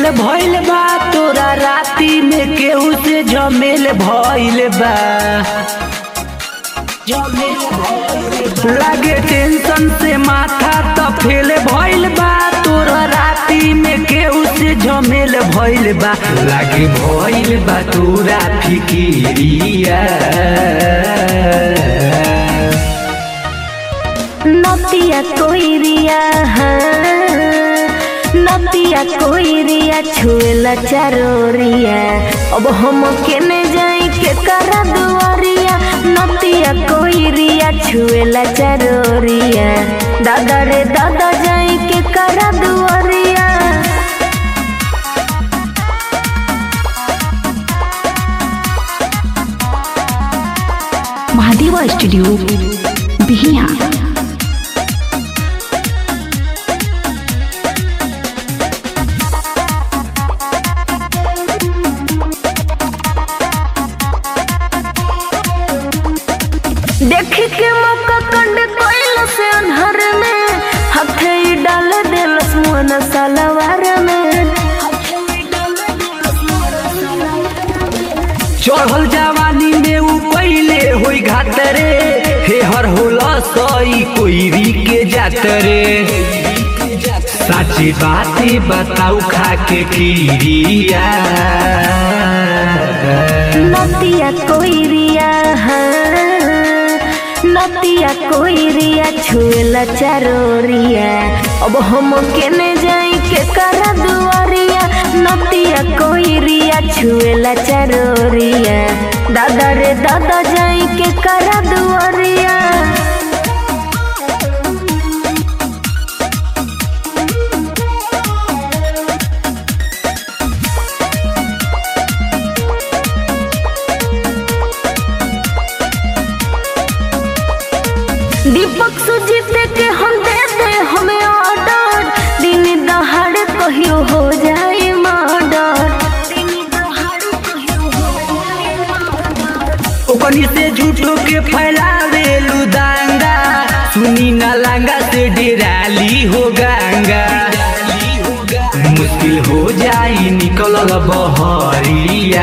भइल बा तोरा राती में केहू से झमेल भइल बा लागे टेंशन से माथा त फेल भइल बा तोरा राती में केहू से झमेल भइल बा लागे भइल बा तोरा फिकिरिया नतिया कोइरिया हाँ नतिया कोइरिया छुएला चारोरिया अब हम केने जाई के करा दुआरिया नतिया कोइरिया छुएला चारोरिया दादा रे दादा जाई के करा दुआरिया महादेवा स्टूडियो बिहिया देख के मौका कंड कोइल से अनहर में हथे ही डाल देलस मुन सलवार में चढ़ल जवानी में उ पहिले होई घात रे हे हर होला सई कोईरी के जात रे साची बाती बताऊ खा के खीरिया नतिया कोइरिया हाँ नतिया कोइरिया छुएला चारोरिया अब हम केने जाई के करा दुआरिया नतिया कोइरिया छुएला चारोरिया दादा रे दादा जाई के करा दुआरिया दीपक सुजीत के हम दे दे हमें ऑर्डर दिन दहाड़ कहियो हो जाए मर्डर ओकनी से झूठो के फैलावे लुदांगा सुनी ना लांगा से डेराली हो गंगा मुश्किल हो जाई निकल बहरिया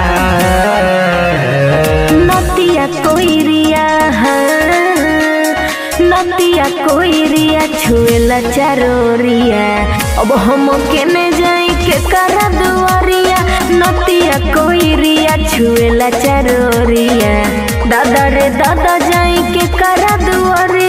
नतिया कोइरिया हाँ नतिया कोइरिया छुएला चारोरिया अब हम केने जाई के करा दुआरिया नतिया कोइरिया छुएला चारोरिया दादा रे दादा जाई के करा दुआरिया